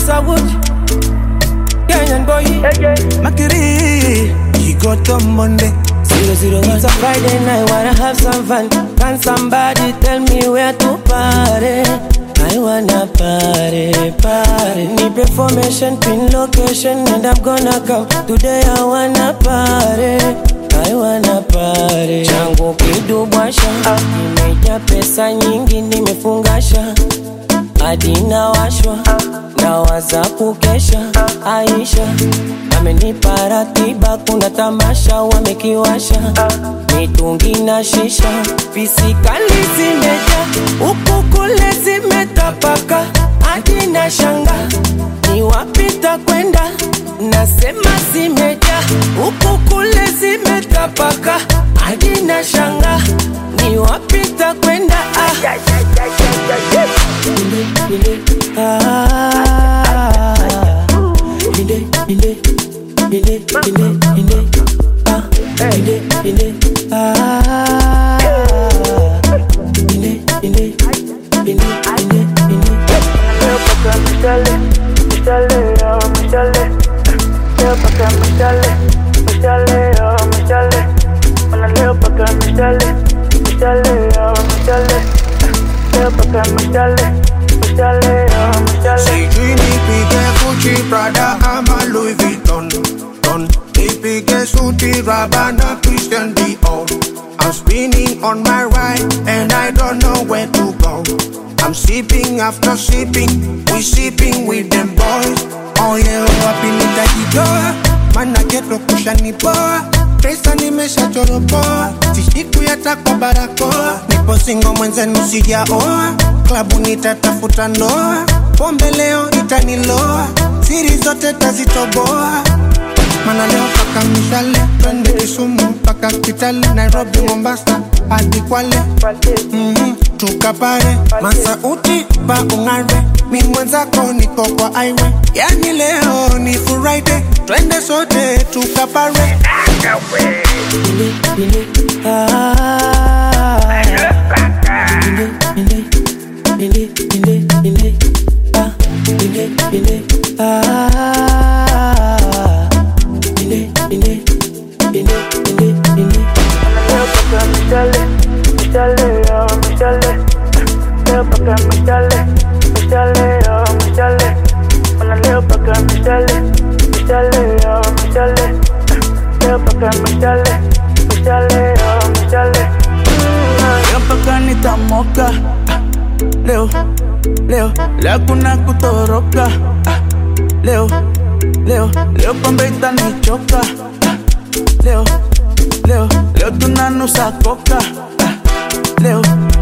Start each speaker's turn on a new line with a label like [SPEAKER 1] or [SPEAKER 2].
[SPEAKER 1] Mr. Wood, Kenyan boy.
[SPEAKER 2] Makiri, he got on Monday.
[SPEAKER 1] Zero zero one. It's a Friday night, wanna have some fun. Can somebody tell me where to party? I wanna party, party. Need information, pin location, and I'm gonna come. Today I wanna party. I wanna party. Changu kidubwasha, nimejaa pesa nyingi, nimefungasha hadi nawashwa, nawaza kukesha. Aisha amenipa ratiba, kuna tamasha wamekiwasha, mitungi na shisha, pisikali zimeja huku kule zimetapaka, hadi na shanga ni wapita kwenda, nasema zimeja huku kule zimetapaka, hadi na shanga ni wapita kwenda ah. Inde, ah, inde, inde, inde, inde, inde, ah, inde, inde, ah, inde, inde, inde, inde, inde.
[SPEAKER 2] Sijui nipige Gucci, Prada ama Louis Vuitton Don. Nipige suti, Rabana, Christian Dior I'm spinning on my ride and I don't know where to go I'm sipping after sipping, we sipping with them boys Oh yeah, wapi nitajitoa, mana geto kushanipoa Pesa nimeshachoropoa, sishiku yata kwa barakoa Nipo singo mwenzenu sijaoa, klabu nitatafuta ndoa Pombe leo itaniloa, siri zote tazitoboa Mana leo paka mishale, twende Kisumu mpaka Kitale, Nairobi, Mombasa hadi Kwale mm-hmm. Tukapare masauti pa ung'are, mi mwenzako niko kwa highway, yani leo ni Friday, twende sote tukapare.
[SPEAKER 1] Inde, inde, ah, inde, inde, inde, inde, inde, ah, inde, inde, ah, inde, inde, inde, inde, inde.
[SPEAKER 3] Leo mpaka nitamoka Ah, leo leo leo kuna kutoroka Ah, leo leo leo pombe itanichoka Ah, leo leo leo tunanusa koka Ah, leo